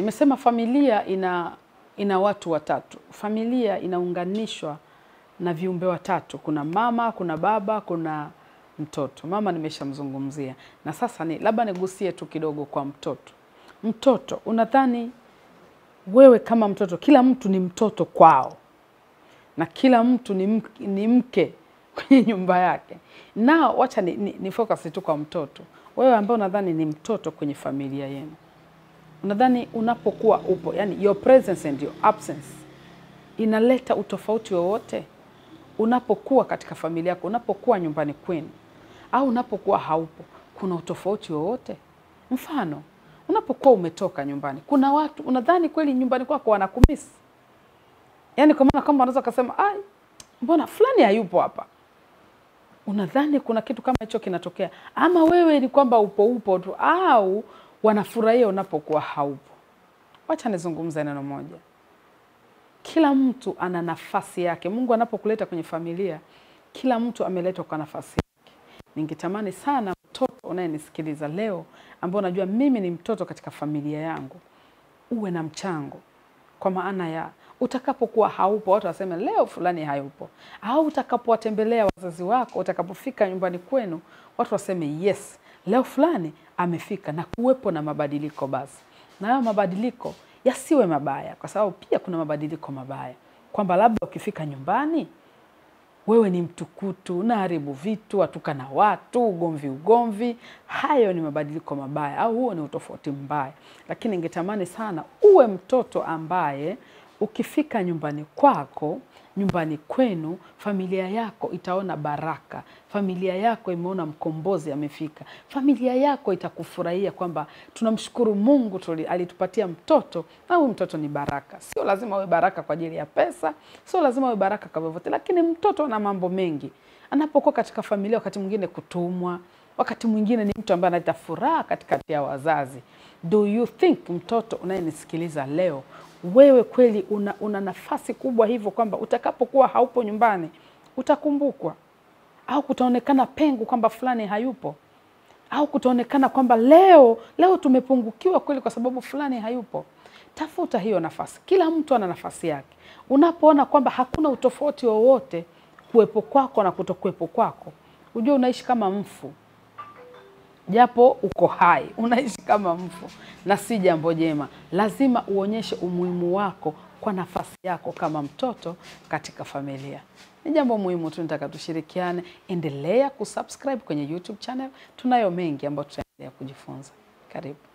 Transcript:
Tumesema familia ina ina watu watatu. Familia inaunganishwa na viumbe watatu. Kuna mama, kuna baba, kuna mtoto. Mama nimeshamzungumzia, na sasa ni labda nigusie tu kidogo kwa mtoto. Mtoto, unadhani wewe kama mtoto, kila mtu ni mtoto kwao na kila mtu ni mke, ni mke kwenye nyumba yake. Nao wacha ni, ni, ni focus tu kwa mtoto. Wewe ambao unadhani ni mtoto kwenye familia yenu, unadhani unapokuwa upo, yani your presence and your absence inaleta utofauti wowote unapokuwa katika familia yako, unapokuwa nyumbani kwenu, au unapokuwa haupo, kuna utofauti wowote? Mfano, unapokuwa umetoka nyumbani, kuna watu unadhani kweli nyumbani kwako wanakumisi, yaani kwa maana kwamba unaweza ukasema ai, mbona fulani hayupo hapa unadhani kuna kitu kama hicho kinatokea, ama wewe ni kwamba upo upo tu, au wanafurahia unapokuwa haupo? Wacha nizungumze neno moja. Kila mtu ana nafasi yake. Mungu anapokuleta kwenye familia, kila mtu ameletwa kwa nafasi yake. Ningetamani sana mtoto unayenisikiliza leo, ambao unajua mimi ni mtoto katika familia yangu, uwe na mchango, kwa maana ya utakapokuwa haupo, watu waseme leo fulani hayupo, au utakapowatembelea wazazi wako, utakapofika nyumbani kwenu, watu waseme yes, leo fulani amefika, na kuwepo na mabadiliko. Basi na hayo mabadiliko yasiwe mabaya, kwa sababu pia kuna mabadiliko mabaya, kwamba labda ukifika nyumbani wewe ni mtukutu, unaharibu vitu, watukana watu, ugomvi ugomvi. Hayo ni mabadiliko mabaya, au huo ni utofauti mbaya. Lakini ningetamani sana uwe mtoto ambaye ukifika nyumbani kwako, nyumbani kwenu, familia yako itaona baraka, familia yako imeona mkombozi amefika, familia yako itakufurahia kwamba tunamshukuru Mungu tuli, alitupatia mtoto na huyu mtoto ni baraka. Sio lazima uwe baraka kwa ajili ya pesa, sio lazima uwe baraka kwa vyovyote, lakini mtoto ana mambo mengi. Anapokuwa katika familia, wakati mwingine kutumwa, wakati mwingine ni mtu ambaye analeta furaha katikati ya wazazi. Do you think, mtoto unayenisikiliza leo, wewe kweli una, una nafasi kubwa hivyo kwamba utakapokuwa haupo nyumbani utakumbukwa, au kutaonekana pengo kwamba fulani hayupo, au kutaonekana kwamba leo leo tumepungukiwa kweli kwa sababu fulani hayupo. Tafuta hiyo nafasi. Kila mtu ana nafasi yake. Unapoona kwamba hakuna utofauti wowote kuwepo kwako na kutokuwepo kwako, ujue unaishi kama mfu japo uko hai, unaishi kama mfu, na si jambo jema. Lazima uonyeshe umuhimu wako kwa nafasi yako kama mtoto katika familia. Ni jambo muhimu tu, nitaka tushirikiane. Endelea kusubscribe kwenye YouTube channel, tunayo mengi ambayo tutaendelea kujifunza. Karibu.